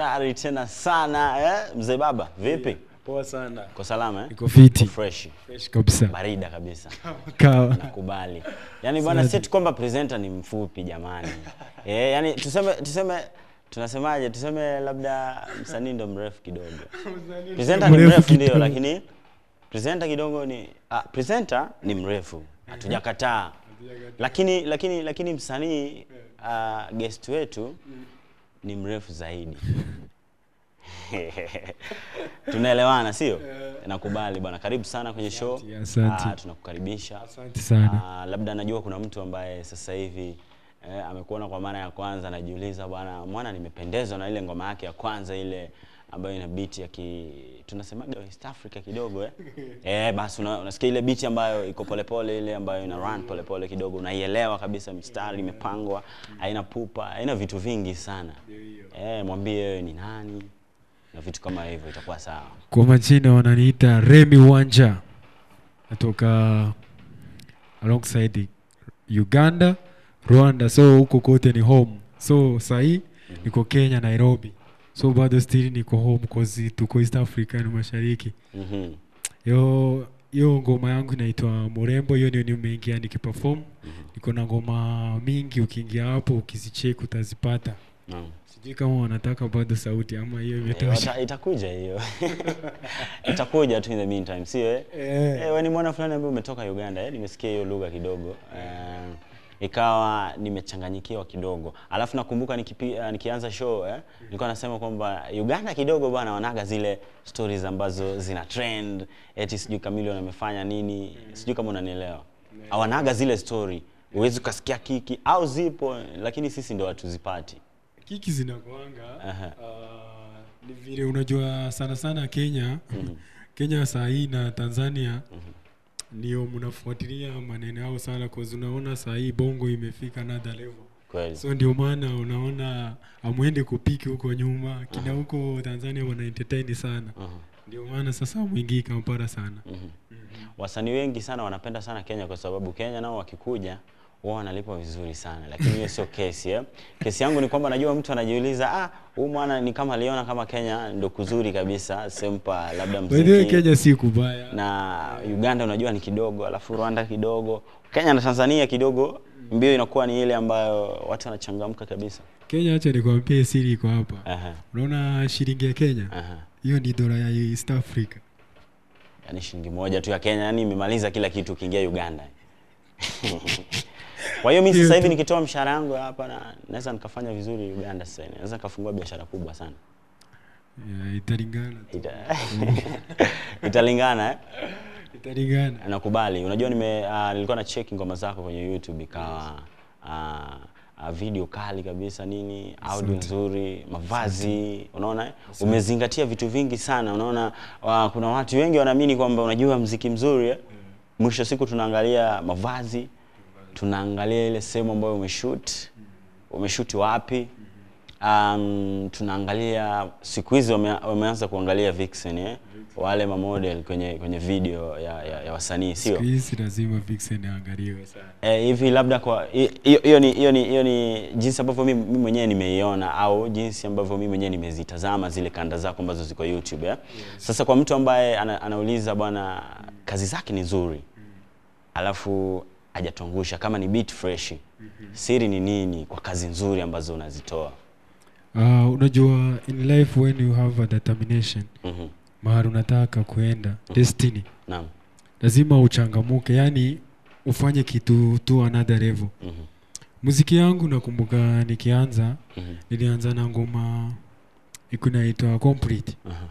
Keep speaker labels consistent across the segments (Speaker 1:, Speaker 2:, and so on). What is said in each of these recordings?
Speaker 1: hatari tena sana eh? Mzee baba vipi?
Speaker 2: Poa sana.
Speaker 1: Uko salama eh?
Speaker 2: Niko fiti.
Speaker 1: Uko fresh.
Speaker 2: Fresh kabisa.
Speaker 1: Barida kabisa.
Speaker 2: Kawa.
Speaker 1: Nakubali. Yaani bwana si eti kwamba presenter ni mfupi jamani. Eh, yani tuseme tuseme tunasemaje? Tuseme labda msanii ndo mrefu kidogo. Presenter ni
Speaker 2: Mrefu
Speaker 1: mrefu ndio
Speaker 2: kidogo.
Speaker 1: lakini presenter kidogo ni ah, presenter ni mrefu. Hatujakataa. Lakini lakini lakini msanii uh, guest wetu ni mrefu zaidi. Tunaelewana sio? Nakubali bwana. Karibu sana kwenye show.
Speaker 2: Asante, asante.
Speaker 1: Ah, tunakukaribisha.
Speaker 2: Asante sana.
Speaker 1: Ah, labda najua kuna mtu ambaye sasa hivi eh, amekuona kwa mara ya kwanza anajiuliza bwana mwana nimependezwa na ile ngoma yake ya kwanza ile ambayo ina beat ya ki tunasemaga West Africa kidogo eh. eh basi una, unasikia ile beat ambayo iko polepole ile ambayo ina run polepole kidogo unaielewa kabisa mstari imepangwa haina pupa haina vitu vingi sana eh mwambie wewe ni nani na vitu kama hivyo itakuwa sawa
Speaker 2: Kwa majina wananiita Remy Wanja. Natoka alongside Uganda, Rwanda. So huko kote ni home. So sahi niko Kenya, Nairobi. So bado still niko home cause tuko East Africa ni mashariki.
Speaker 1: mhm
Speaker 2: Yo hiyo ngoma yangu inaitwa Murembo, hiyo ndio nimeingia nikiperform. Niko na ngoma mingi, ukiingia hapo ukizicheck utazipata.
Speaker 1: naam
Speaker 2: Sijui kama wanataka bado sauti ama hiyo
Speaker 1: Eh,
Speaker 2: imetosha.
Speaker 1: wata- itakuja hiyo itakuja tu in the meantime sio eh?
Speaker 2: Eh.
Speaker 1: Eh, wewe ni mwana fulani ambaye umetoka Uganda eh? Nimesikia hiyo lugha kidogo eh, ikawa nimechanganyikiwa kidogo, alafu nakumbuka nikipi, uh, nikianza show eh, nilikuwa nasema kwamba Uganda kidogo bwana wanaga zile stories ambazo zina trend, eti sijui Chameleone amefanya nini, sijui kama unanielewa, hawanaga zile story, huwezi ukasikia kiki au zipo, lakini sisi ndo hatuzipati.
Speaker 2: kiki zinakuanga
Speaker 1: Aha.
Speaker 2: uh, ni vile unajua sana sana Kenya Kenya saa hii na Tanzania ndio mnafuatilia maneno yao sana cause unaona saa hii bongo imefika another level
Speaker 1: Kweli.
Speaker 2: so ndio maana unaona amwende kupiki huko nyuma kina huko Tanzania wana entertain sana
Speaker 1: Aha.
Speaker 2: ndio maana sasa mwingii Kampala sana
Speaker 1: wasanii wengi sana wanapenda sana Kenya kwa sababu Kenya nao wakikuja wao wanalipwa vizuri sana, lakini hiyo sio kesi eh. Kesi yangu ni kwamba najua mtu anajiuliza ah, huyu mwana ni kama aliona kama Kenya ndo kuzuri kabisa, sempa labda
Speaker 2: by the way
Speaker 1: muziki
Speaker 2: Kenya si kubaya
Speaker 1: na Uganda unajua ni kidogo, alafu Rwanda kidogo, Kenya na Tanzania kidogo, mbio inakuwa ni ile ambayo watu wanachangamka kabisa.
Speaker 2: Kenya acha nikwambie siri iko hapa
Speaker 1: Aha,
Speaker 2: unaona shilingi ya Kenya
Speaker 1: aha.
Speaker 2: hiyo ni dola ya East Africa
Speaker 1: Yaani shilingi moja tu ya Kenya, yani imemaliza kila kitu ukiingia Uganda. Kwa hiyo mimi sasa hivi nikitoa mshahara wangu hapa na naweza nikafanya vizuri Uganda sasa. hivi. Naweza nikafungua biashara kubwa sana.
Speaker 2: yeah, italingana tu.
Speaker 1: Ita... Italingana eh?
Speaker 2: italingana
Speaker 1: Nakubali. Unajua nime uh, nilikuwa na check ngoma zako kwenye YouTube ikawa uh, uh, video kali kabisa nini, audio nzuri, mavazi, unaona eh? Umezingatia vitu vingi sana. Unaona uh, kuna watu wengi wanaamini kwamba unajua mziki mzuri eh? Mwisho wa siku tunaangalia mavazi, tunaangalia ile sehemu ambayo umeshoot, umeshoot wapi. Um, tunaangalia siku hizi wame, wameanza kuangalia vixen eh? wale mamodel kwenye kwenye video ya, ya, ya wasanii sio?
Speaker 2: siku hizi lazima vixen aangaliwe sana
Speaker 1: Eh, hivi labda kwa hi- hiyo hiyo ni hiyo ni hiyo ni jinsi ambavyo mimi mimi mwenyewe nimeiona au jinsi ambavyo mimi mwenyewe nimezitazama zile kanda zako ambazo ziko YouTube eh? Sasa kwa mtu ambaye ana, anauliza bwana kazi zake ni nzuri alafu hajatuangusha kama ni beat fresh siri ni nini kwa kazi nzuri ambazo unazitoa?
Speaker 2: uh, unajua in life when you have a determination
Speaker 1: Mhm.
Speaker 2: mahali unataka kuenda destiny
Speaker 1: Naam.
Speaker 2: lazima uchangamuke yani ufanye kitu tu another level
Speaker 1: Mhm.
Speaker 2: muziki yangu nakumbuka nikianza
Speaker 1: Mhm.
Speaker 2: nilianza na ngoma ikunaitwa complete
Speaker 1: Aha.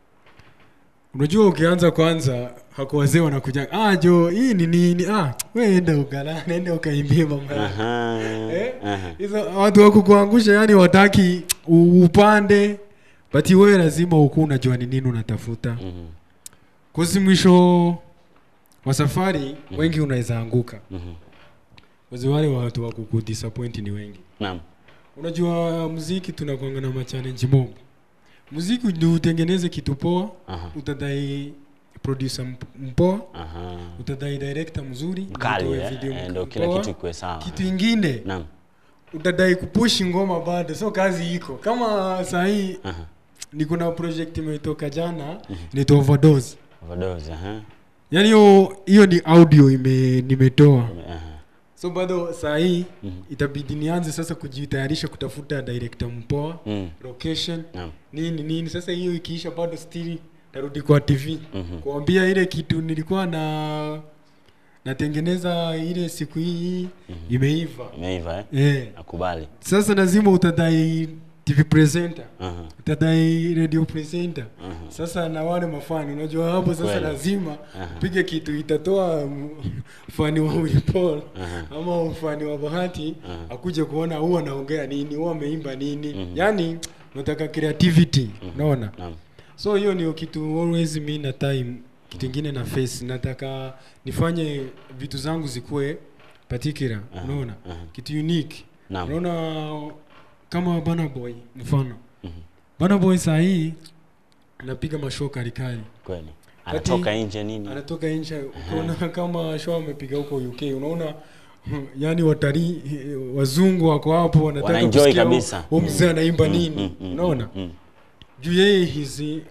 Speaker 2: unajua ukianza kwanza hako wazee wanakuja ah jo hii ni nini ah we enda ukala nenda ukaimbie mama
Speaker 1: Aha.
Speaker 2: Eh?
Speaker 1: Aha.
Speaker 2: hizo watu wa kukuangusha yani wataki u- upande but wewe lazima ukuwa unajua ni nini unatafuta
Speaker 1: Mhm.
Speaker 2: kosi mwisho wa safari wengi unaweza anguka
Speaker 1: Mhm.
Speaker 2: kozi wale watu wa kukudisappoint ni wengi
Speaker 1: Naam.
Speaker 2: unajua muziki tunakwanga na machallenji mob muziki ndio utengeneze kitu poa
Speaker 1: Aha.
Speaker 2: utadai producer mp- mpoa
Speaker 1: Aha.
Speaker 2: utadai director mzuri
Speaker 1: Mkali
Speaker 2: utoe
Speaker 1: eh?
Speaker 2: video
Speaker 1: Eh,
Speaker 2: mk-
Speaker 1: ndio kila
Speaker 2: poa.
Speaker 1: kitu ikuwe sawa.
Speaker 2: kitu ingine
Speaker 1: Naam.
Speaker 2: utadai kupushi ngoma bado so kazi iko kama sahii
Speaker 1: Aha.
Speaker 2: niko na project imetoka jana inaitwa overdose
Speaker 1: Overdose, aha.
Speaker 2: yaani hiyo hiyo ni audio ime nimetoa
Speaker 1: Aha.
Speaker 2: so bado saa hii
Speaker 1: Mhm.
Speaker 2: itabidi nianze sasa kujitayarisha kutafuta director mpoa
Speaker 1: Mm.
Speaker 2: location
Speaker 1: Naam.
Speaker 2: nini nini sasa hiyo ikiisha bado still tarudi kwa tv
Speaker 1: Mhm.
Speaker 2: kuambia ile kitu nilikuwa na natengeneza ile siku hii imeiva
Speaker 1: Imeiva eh?
Speaker 2: eh.
Speaker 1: Nakubali.
Speaker 2: sasa lazima utadai tv presenter
Speaker 1: Aha.
Speaker 2: utadai radio presenter
Speaker 1: Aha.
Speaker 2: sasa na wale mafani unajua hapo sasa
Speaker 1: Kweli.
Speaker 2: lazima
Speaker 1: Aha.
Speaker 2: pige kitu itatoa mm, fani wa Willy Paul
Speaker 1: Aha.
Speaker 2: ama mfani wa bahati
Speaker 1: Aha.
Speaker 2: akuje kuona huwa anaongea nini huwa ameimba nini
Speaker 1: Mhm.
Speaker 2: yani unataka creativity unaona
Speaker 1: Naam.
Speaker 2: so hiyo ndio kitu always mi na time kitu ingine na face nataka nifanye vitu zangu zikuwe particular
Speaker 1: Aha.
Speaker 2: unaona
Speaker 1: Aha.
Speaker 2: kitu unique
Speaker 1: Naam.
Speaker 2: unaona kama Burna Boy mfano
Speaker 1: Mhm.
Speaker 2: Burna Boy saa hii anapiga mashow karikari
Speaker 1: Kweli.
Speaker 2: Kati-
Speaker 1: Anatoka nje nini?
Speaker 2: anatoka nje ukiona kama show amepiga huko UK unaona yani watalii eh, wazungu wako hapo wanataka
Speaker 1: Wanaenjoy
Speaker 2: kusikia
Speaker 1: kabisa.
Speaker 2: huyu mzee anaimba
Speaker 1: Mm,
Speaker 2: nini
Speaker 1: mm, mm,
Speaker 2: unaona
Speaker 1: mm,
Speaker 2: juu yeye hizi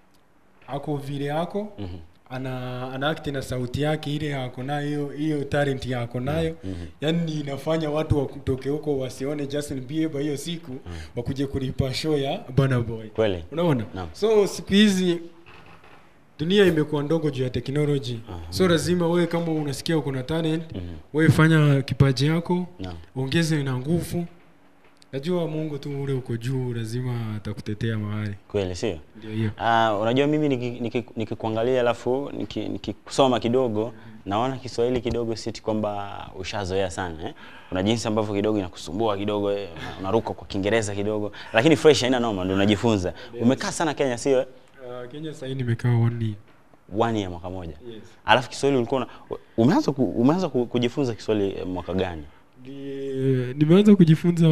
Speaker 2: ako vile ako
Speaker 1: mhm,
Speaker 2: ana ana act na sauti yake ile ako nayo hiyo hiyo talent yako nayo
Speaker 1: mhm.
Speaker 2: yani inafanya watu wakutoke huko wasione Justin Bieber hiyo siku wakuje kulipa show ya Burna Boy
Speaker 1: Kweli.
Speaker 2: unaona
Speaker 1: Naam.
Speaker 2: so siku hizi dunia imekuwa ndogo juu ya teknoloji
Speaker 1: Aha.
Speaker 2: so lazima wewe kama unasikia uko na talent
Speaker 1: Mhm.
Speaker 2: wewe fanya kipaji yako
Speaker 1: Naam.
Speaker 2: ongeze na nguvu najua mungu tu ule uko juu lazima atakutetea mahali
Speaker 1: Kweli sio?
Speaker 2: ndio hiyo
Speaker 1: Uh, unajua mimi nikikuangalia niki, niki nikikuangalia alafu nikikusoma niki nikikusoma kidogo naona Kiswahili kidogo siti kwamba ushazoea sana eh? Kuna jinsi ambavyo kidogo inakusumbua kidogo eh? una- unaruka kwa Kiingereza kidogo, lakini fresh haina noma, ndio unajifunza. Umekaa sana Kenya sio? eh?
Speaker 2: uh, kenya sahii nimekaa one year
Speaker 1: One year mwaka moja.
Speaker 2: yes.
Speaker 1: Alafu Kiswahili ulikuwa una- umeanza ku, umeanza ku- kujifunza Kiswahili eh, mwaka gani?
Speaker 2: Ni- nimeanza kujifunza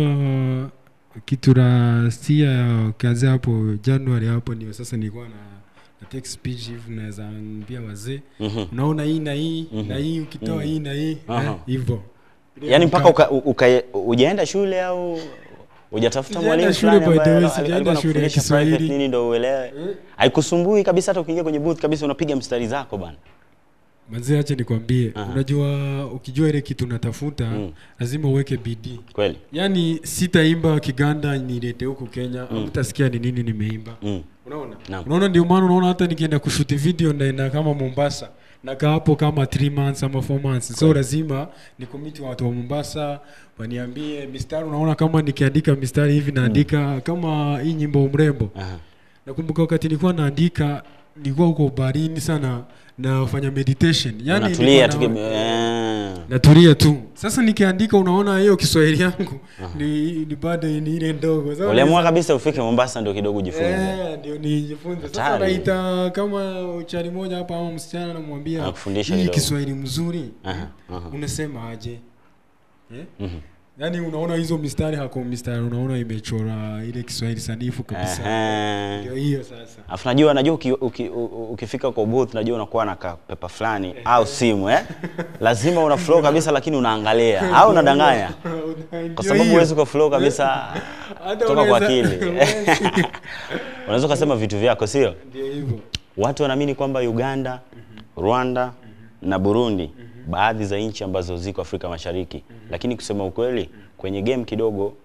Speaker 2: kitu rasia ya kazi hapo januari hapo ndio sasa nilikuwa na, na take speech hivi naweza ambia wazee
Speaker 1: Mhm.
Speaker 2: unaona hii na hii
Speaker 1: Mhm.
Speaker 2: na hii ukitoa
Speaker 1: Mhm.
Speaker 2: hii na hii
Speaker 1: Aha.
Speaker 2: eh, hivyo
Speaker 1: Yaani mpaka uka, uka, ujaenda shule au hujatafuta
Speaker 2: Sijaenda
Speaker 1: mwalimu
Speaker 2: shule
Speaker 1: fulani
Speaker 2: by the
Speaker 1: ambaye
Speaker 2: way,
Speaker 1: al-
Speaker 2: sijaenda
Speaker 1: alikuwa
Speaker 2: shule ya
Speaker 1: anakufundisha private
Speaker 2: Kiswahili.
Speaker 1: nini ndio uelewe?
Speaker 2: Eh.
Speaker 1: Haikusumbui kabisa hata ukiingia kwenye booth kabisa unapiga mstari zako bana.
Speaker 2: Manzee, acha nikwambie,
Speaker 1: Aha.
Speaker 2: unajua ukijua ile kitu unatafuta
Speaker 1: Mm.
Speaker 2: lazima uweke bidii.
Speaker 1: Kweli.
Speaker 2: Yaani sitaimba Kiganda nilete huku Kenya,
Speaker 1: Mm.
Speaker 2: utasikia ni nini nimeimba.
Speaker 1: Mm.
Speaker 2: Unaona?
Speaker 1: Naam.
Speaker 2: Unaona, ndio maana unaona hata nikienda kushuti video naenda kama Mombasa nakaa hapo kama 3 months ama 4 months, so
Speaker 1: Kweli.
Speaker 2: lazima nikomiti watu wa Mombasa waniambie mistari. Unaona, kama nikiandika mistari hivi naandika kama hii nyimbo mrembo
Speaker 1: Aha.
Speaker 2: nakumbuka wakati nilikuwa naandika nilikuwa huko barini sana nafanya meditation yani
Speaker 1: Unatulia tu
Speaker 2: nilikuwa
Speaker 1: kim-
Speaker 2: na-
Speaker 1: eh.
Speaker 2: natulia tu sasa nikiandika unaona hiyo kiswahili yangu ni, ni bado ni ile ndogo Sasa
Speaker 1: Uliamua kabisa ufike Mombasa ndio kidogo ujifunze.
Speaker 2: Eh, ndio nijifunze sasa
Speaker 1: Hatari.
Speaker 2: naita kama uchari moja hapa ama msichana namwambia
Speaker 1: Anakufundisha
Speaker 2: hii
Speaker 1: kidogo."
Speaker 2: kiswahili mzuri
Speaker 1: Aha. Aha.
Speaker 2: unasema aje eh?
Speaker 1: Mhm.
Speaker 2: yaani unaona hizo mistari hako mistari unaona imechora ile kiswahili sanifu kabisa
Speaker 1: Aha.
Speaker 2: ndio hiyo sasa
Speaker 1: Alafu najua najua uki, uki, u- u- ukifika kwa booth najua unakuwa na kapepa fulani au simu eh? Lazima una flow kabisa lakini unaangalia au unadanganya. Kwa sababu huwezi kwa flow kabisa
Speaker 2: Hata
Speaker 1: kutoka kwa
Speaker 2: unaweza-
Speaker 1: akili.
Speaker 2: huwezi.
Speaker 1: Unaweza ukasema vitu vyako sio?
Speaker 2: ndio hivyo
Speaker 1: Watu wanaamini kwamba Uganda, Rwanda na Burundi baadhi za nchi ambazo ziko Afrika Mashariki, lakini kusema ukweli kwenye game kidogo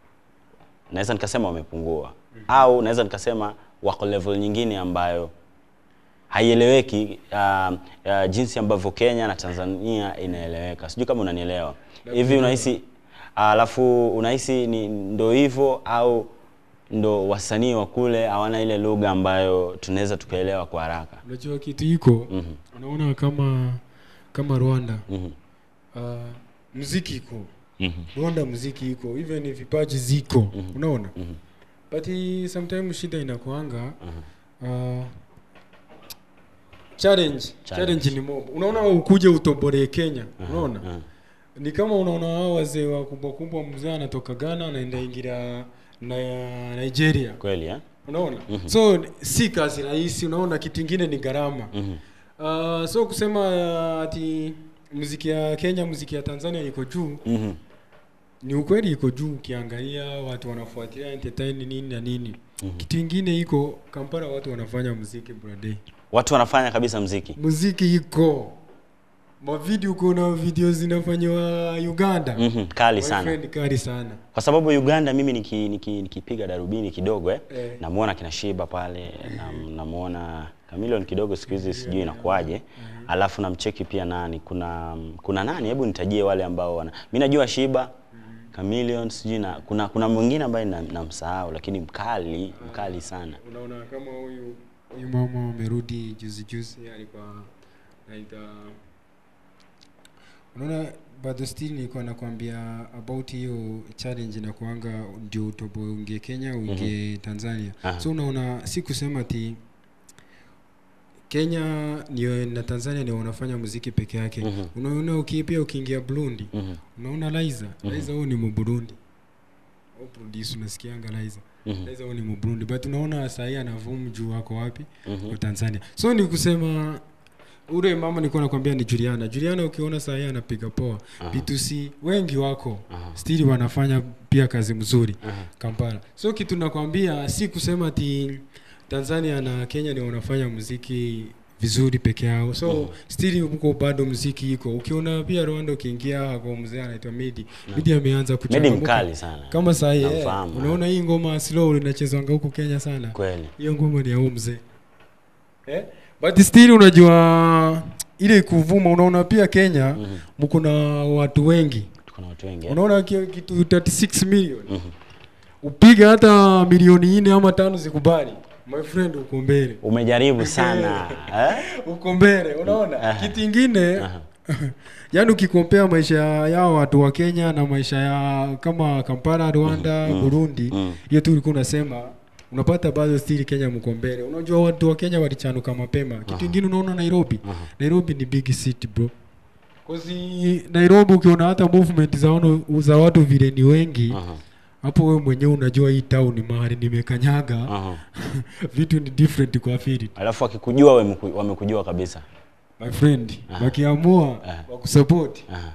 Speaker 1: naweza nikasema wamepungua au naweza nikasema wako level nyingine ambayo haieleweki uh, uh, jinsi ambavyo Kenya na Tanzania inaeleweka. Sijui kama unanielewa. Hivi unahisi alafu unahisi ni ndo hivyo au ndo wasanii wa kule hawana ile lugha ambayo tunaweza tukaelewa kwa haraka?
Speaker 2: unajua kitu iko
Speaker 1: Mhm.
Speaker 2: unaona kama kama rwanda
Speaker 1: Mhm.
Speaker 2: uh, mziki iko
Speaker 1: Mhm.
Speaker 2: rwanda mziki iko even vipaji ziko
Speaker 1: Mhm.
Speaker 2: unaona
Speaker 1: Mhm.
Speaker 2: but i- sometimes shida inakuanga
Speaker 1: Aha.
Speaker 2: uh, challenge.
Speaker 1: Challenge.
Speaker 2: challenge ni mob unaona ukuje utoboree kenya
Speaker 1: Aha.
Speaker 2: unaona
Speaker 1: Aha.
Speaker 2: ni kama unaona hao wazee wa kubwa kubwa mzee anatoka ghana anaenda ingira na nigeria
Speaker 1: Kweli eh?
Speaker 2: unaona
Speaker 1: Mhm.
Speaker 2: so si kazi rahisi unaona kitu ingine ni gharama
Speaker 1: Mhm.
Speaker 2: uh, so kusema uh, ati muziki ya kenya muziki ya tanzania iko juu
Speaker 1: Mhm.
Speaker 2: ni ukweli iko juu ukiangalia watu wanafuatilia entertain nini na nini kitu ingine iko kampala watu wanafanya muziki brother
Speaker 1: watu wanafanya kabisa mziki
Speaker 2: muziki iko mavideo kuna video zinafanywa uganda
Speaker 1: mm kali
Speaker 2: My
Speaker 1: sana
Speaker 2: friend, kali sana
Speaker 1: kwa sababu uganda mimi nikipiga niki, nikipiga darubini kidogo eh,
Speaker 2: Eh.
Speaker 1: namuona kina shiba pale nam- namuona kamilion kidogo siku hizi sijui inakuwaje alafu namcheki pia nani kuna kuna nani hebu nitajie wale ambao wana mi najua shiba Chameleon sijui na kuna kuna mwingine ambaye na- namsahau lakini mkali mkali sana
Speaker 2: unaona kama huyu huyu mama amerudi juzi juzi alikuwa naita unaona bado still nilikuwa nakwambia about hiyo challenge na kuanga ndio utobo uingie Kenya uingie Tanzania
Speaker 1: Aha.
Speaker 2: so unaona si kusema ati Kenya ndio na Tanzania ndio wanafanya muziki peke yake
Speaker 1: Mhm.
Speaker 2: unaona uki, pia ukiingia Burundi
Speaker 1: Mhm,
Speaker 2: unaona Liza Liza huyu ni Mburundi au produce unasikianga Liza
Speaker 1: mhm,
Speaker 2: Liza huyu ni Mburundi but unaona sahii anavumu juu wako wapi
Speaker 1: mhm.
Speaker 2: wa Tanzania so ni kusema ule mama nilikuwa nakwambia ni Juliana Juliana ukiona sahii anapiga poa
Speaker 1: Aha.
Speaker 2: B2C wengi wako
Speaker 1: Aha.
Speaker 2: stili wanafanya pia kazi mzuri
Speaker 1: Aha.
Speaker 2: Kampala so kitu nakwambia si kusema ati Tanzania na Kenya ni wanafanya muziki vizuri peke yao so
Speaker 1: Mhm.
Speaker 2: stili huko bado muziki iko ukiona pia Rwanda ukiingia kwa mzee anaitwa Midi Midi ameanza
Speaker 1: Medi
Speaker 2: kuchangamuka
Speaker 1: mkali sana
Speaker 2: kama sahi eh,
Speaker 1: Namfahamu,
Speaker 2: unaona hii ngoma slow linachezwanga huko Kenya sana
Speaker 1: kweli
Speaker 2: hiyo ngoma ni ya huyu mzee eh? but still unajua ile kuvuma unaona pia Kenya
Speaker 1: Mhm.
Speaker 2: mko na watu wengi
Speaker 1: tuko na watu wengi eh?
Speaker 2: unaona ki- kitu 36 million
Speaker 1: Mhm.
Speaker 2: upige hata milioni nne ama tano zikubali my friend uko mbele
Speaker 1: umejaribu sana eh?
Speaker 2: uko mbele unaona
Speaker 1: Aha.
Speaker 2: kitu ingine
Speaker 1: Aha.
Speaker 2: yaani ukikompea maisha yao watu wa Kenya na maisha ya kama Kampala Rwanda
Speaker 1: Mhm.
Speaker 2: Burundi
Speaker 1: Mm.
Speaker 2: hiyo tu ulikuwa unasema unapata bado still Kenya mko mbele unajua watu wa Kenya walichanuka mapema kitu
Speaker 1: Aha.
Speaker 2: kingine unaona Nairobi
Speaker 1: Aha.
Speaker 2: Nairobi ni big city bro Kozi Nairobi ukiona hata movement za, wano, za watu vile ni wengi
Speaker 1: Aha.
Speaker 2: hapo wewe mwenyewe unajua hii town mahali nimekanyaga
Speaker 1: Aha.
Speaker 2: vitu ni different kwa fili
Speaker 1: alafu wakikujua wameku- wamekujua kabisa
Speaker 2: my friend
Speaker 1: Aha.
Speaker 2: wakiamua
Speaker 1: Aha.
Speaker 2: wakusupport
Speaker 1: Aha.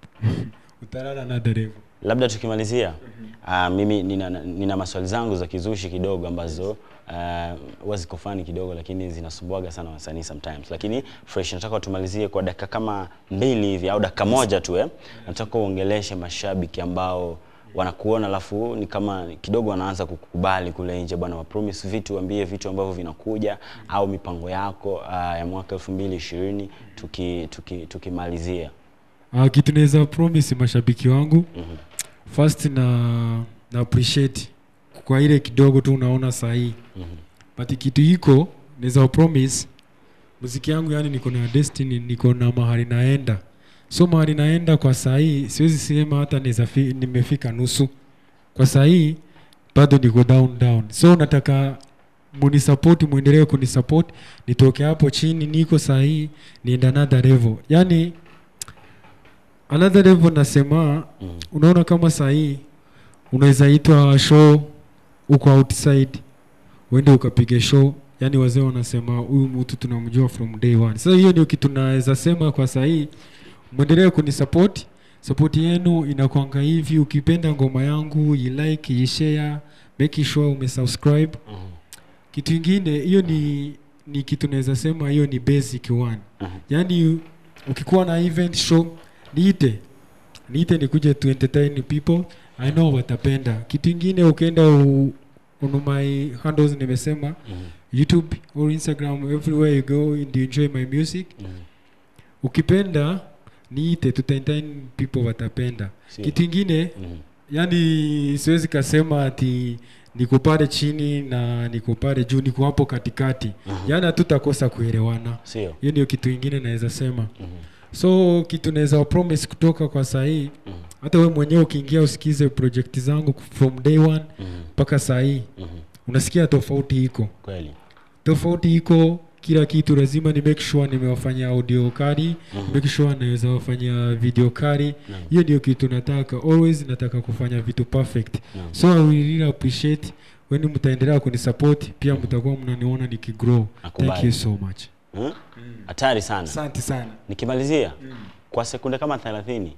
Speaker 2: utalala na dereva
Speaker 1: labda tukimalizia uh, mimi nina, nina maswali zangu za kizushi kidogo ambazo uh, huwa ziko fani kidogo lakini zinasumbuaga sana wasanii sometimes lakini fresh nataka tumalizie kwa dakika kama mbili hivi au dakika moja tu eh. nataka uongeleshe mashabiki ambao wanakuona alafu ni kama kidogo wanaanza kukubali kule nje bwana wa promise vitu ambie vitu ambavyo vinakuja au mipango yako uh, ya mwaka 2020 tuki tuki tukimalizia
Speaker 2: uh, kitu naweza promise mashabiki wangu
Speaker 1: Mhm.
Speaker 2: first na na appreciate kwa ile kidogo tu unaona sahii
Speaker 1: Mhm.
Speaker 2: but kitu iko naweza promise muziki yangu yani niko na destiny niko na mahali naenda so mahali naenda kwa sahii siwezi sema hata naweza fi- nimefika nusu kwa sahii bado niko down down so nataka munisapoti mwendelee kunisupport nitoke hapo chini niko sahii nienda another level yani another level nasema
Speaker 1: Mhm.
Speaker 2: unaona kama sahii unaweza itwa show uko outside uende ukapiga show yani wazee wanasema huyu mtu tunamjua from day one sasa hiyo ndio kitu naweza sema kwa sahii mwendelee kunisupport support yenu inakwanga hivi ukipenda ngoma yangu ilike ishare make sure umesubscribe
Speaker 1: Mhm.
Speaker 2: kitu ingine hiyo ni ni kitu naweza sema hiyo ni basic one
Speaker 1: Mhm.
Speaker 2: yaani ukikuwa na event show niite niite nikuje to entertain people i know watapenda kitu ingine ukienda u- on my handles nimesema
Speaker 1: Mhm.
Speaker 2: youtube or instagram everywhere you go and you enjoy my music
Speaker 1: Mhm.
Speaker 2: ukipenda niite to entertain people watapenda
Speaker 1: Sio.
Speaker 2: kitu ingine
Speaker 1: Mhm.
Speaker 2: yani siwezi kasema ati niko pale chini na niko pale juu niko hapo katikati
Speaker 1: Mhm.
Speaker 2: yani hatutakosa kuelewana
Speaker 1: Sio.
Speaker 2: hiyo ndio kitu ingine naweza sema
Speaker 1: Mhm.
Speaker 2: so kitu naweza promise kutoka kwa sahii
Speaker 1: Mhm.
Speaker 2: hata we mwenyewe ukiingia usikize project zangu from day one
Speaker 1: Mhm.
Speaker 2: mpaka sahii
Speaker 1: Mhm.
Speaker 2: unasikia tofauti iko
Speaker 1: Kweli.
Speaker 2: tofauti iko kila kitu lazima ni make sure nimewafanyia audio kari
Speaker 1: Mhm.
Speaker 2: make sure naweza wafanyia video kari
Speaker 1: Naam.
Speaker 2: hiyo ndio kitu nataka always nataka kufanya vitu perfect
Speaker 1: Naam.
Speaker 2: so I will really appreciate weni mtaendelea kunisupport pia mtakuwa mnaniona nikigrow thank
Speaker 1: Nakubali.
Speaker 2: you so much
Speaker 1: Hmm? Hatari sana.
Speaker 2: asante sana
Speaker 1: Nikimalizia kwa sekunde kama 30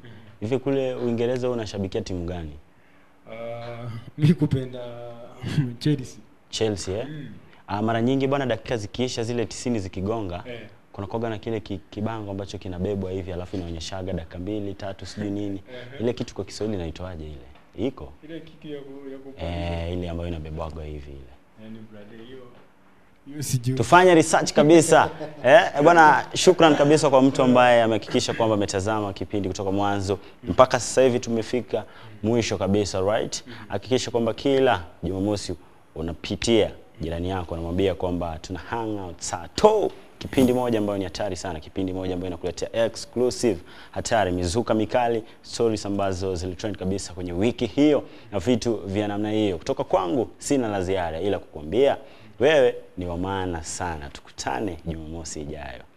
Speaker 1: Hivi kule Uingereza wewe unashabikia timu gani?
Speaker 2: Uh, mi kupenda Chelsea.
Speaker 1: Chelsea eh? Ah, mara nyingi bwana, dakika zikiisha zile tisini zikigonga
Speaker 2: Eh.
Speaker 1: kuna koga na kile ki, kibango ambacho kinabebwa hivi alafu inaonyeshaga dakika mbili tatu sijui nini. Ile kitu kwa Kiswahili inaitwaje ile? Iko
Speaker 2: Ile kitu ya ku, ya ku
Speaker 1: eh, ile ambayo inabebwagwa hivi ile.
Speaker 2: yani brother hiyo hiyo sijui.
Speaker 1: tufanye research kabisa eh, eh, bwana shukran kabisa kwa mtu ambaye amehakikisha kwamba ametazama kipindi kutoka mwanzo mpaka sasa hivi tumefika mwisho kabisa right hakikisha kwamba kila jumamosi unapitia jirani yako unamwambia kwamba tuna hang out saa to kipindi moja ambayo ni hatari sana kipindi moja ambayo inakuletea exclusive hatari mizuka mikali stories ambazo zilitrend kabisa kwenye wiki hiyo na vitu vya namna hiyo kutoka kwangu sina la ziada ila kukuambia wewe ni wa maana sana tukutane jumamosi ijayo